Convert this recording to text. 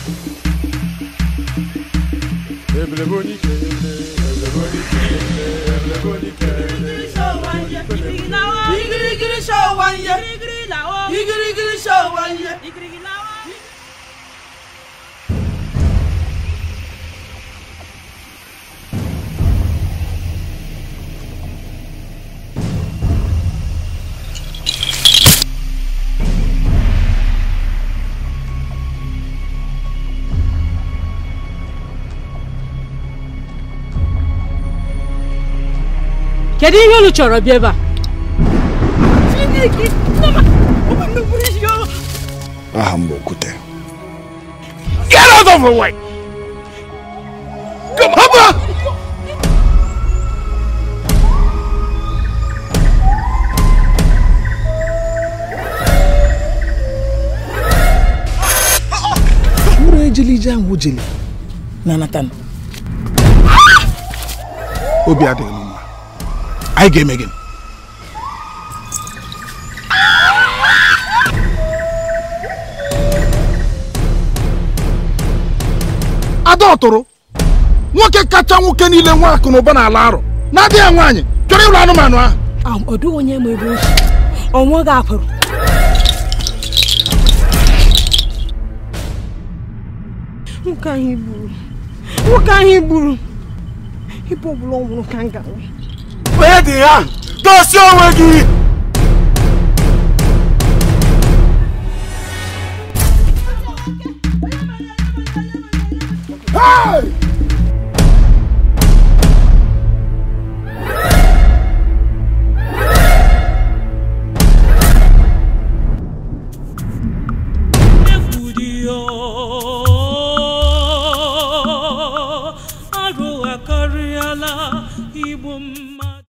igirigiri show wanye igirigiri show wanye kedu ihe unu chọrọ bịa ebe a aha m bụ okwute Get out of the way! Come on! Haba! mkpụrụ ejili ije ahụ jeli na Nathan obi adịghị m mma anyị ga-eme gị ada ọtụrụ nwoke kacha nwoke niile nwa akụ na ụba n'ala arụ na-adịghị nwaanyị chọrọ ịlụ anụmanụ ahụ ọ dịghị onye ma ebe osi ọnwa gị akwụrụ nwoke ahụ gburu nwoke ahụ gburu ibe ọbụla ọ nwụrụ ka m ga-anwụ Onye dị ya? Dozie onwe gị! Hey! arụ akarịala igbo mma